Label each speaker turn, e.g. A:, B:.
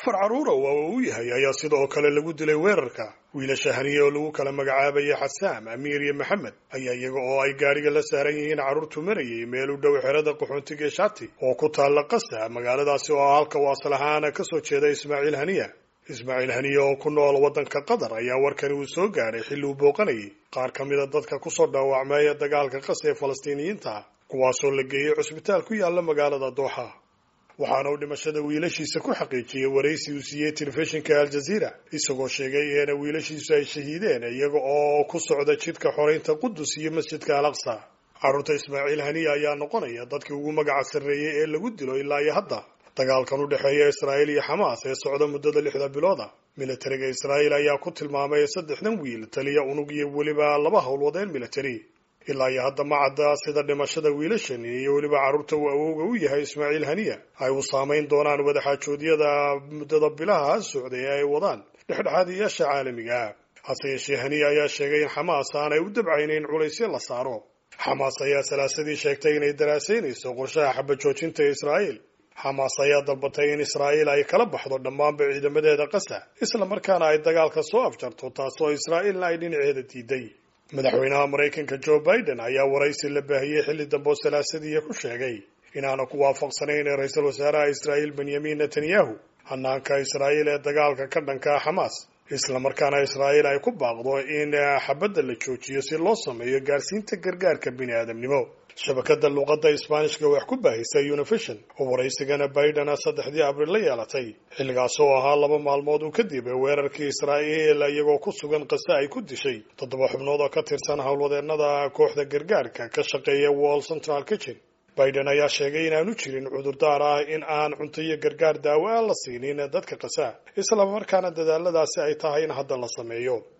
A: afar carruura oo uu yahay ayaa sidoo kale lagu dilay weerarka wiilasha haniye oo lagu kala magacaabayay xasaam amiir iyo maxamed ayaa iyaga oo ay gaadhiga la saaran yihiin carruurtu marayay meel u dhow xerada qaxoontiga shati oo ku taalla qasa magaaladaasi oo halka u asal ahaan ka soo jeeda ismaaciil haniya ismaaciil haniye oo ku nool waddanka qatar ayaa warkani uu soo gaadhay xilli uu booqanayay qaar ka mida dadka kusoo dhaawacmeeya dagaalka qasa ee falastiiniyiinta kuwaasoo la geeyey cusbitaal ku yaalla magaalada dooxa waxaana uu dhimashada wiilashiisa ku xaqiijiyey waraysi uu siiyey telefishinka aljaziira isagoo sheegay in wiilashiisu ay shahiideen iyaga oo ku socda jidka xoreynta qudus iyo masjidka al aqsa carruurta ismaaciil haniya ayaa noqonaya dadkii ugu magaca sarreeyey ee lagu dilo ilaa iyo hadda dagaalkan u dhexeeya israa'iil iyo xamaas ee socda muddada lixda bilooda militariga israa'iil ayaa ku tilmaamay saddexdan wiil taliya unug iyo weliba laba howlwadeen militari ilaa iyo hadda ma cadda sida dhimashada wiilashan iyo weliba carruurta uu awowga u yahay ismaaciil haniya ay u saamayn doonaan wadaxaajoodyada muddada bilaha socday ee ay wadaan dhexdhexaadiyaasha caalamiga hase yeeshee haniya ayaa sheegay in xamaas aanay u dabcaynayn culaysyo la saaro xamaas ayaa salaasadii sheegtay inay daraasaynayso qorshaha xabajoojinta israa'iil xamaas ayaa dalbatay in israa'iil ay kala baxdo dhammaanba ciidamadeeda qasa isla markaana ay dagaalka soo afjarto taasoo israa'iilna ay dhinaceeda diiday madaxweynaha maraykanka joe biden ayaa waraysi la baahiyey xilli dambe oo salaasadii ku sheegay inaana ku waafaqsanayn ra-iisul wasaaraha israa'iil benyamin netanyahu hanaanka israa'iil ee dagaalka ka dhanka xamaas islamarkaana israa'iil ay ku baaqdo in xabadda la joojiyo si loo sameeyo gaarsiinta gargaarka bini aadamnimo shabakada luuqadda isbaanishka wax ku baahisay univision oo waraysigana biden saddexdii abriil la yeelatay xilligaas oo ahaa laba maalmood uu kadib weerarkii israa'iil iyagoo ku sugan qase ay ku dishay toddoba xubnood oo ka tirsan howlwadeenada kooxda gargaarka ka shaqeeya wall central kitchen biden ayaa sheegay inaanu jirin cudurdaar ah in aan cunto iyo gargaar daawo ah la siinin dadka qasa isla markaana dadaaladaasi ay tahay in hadda la sameeyo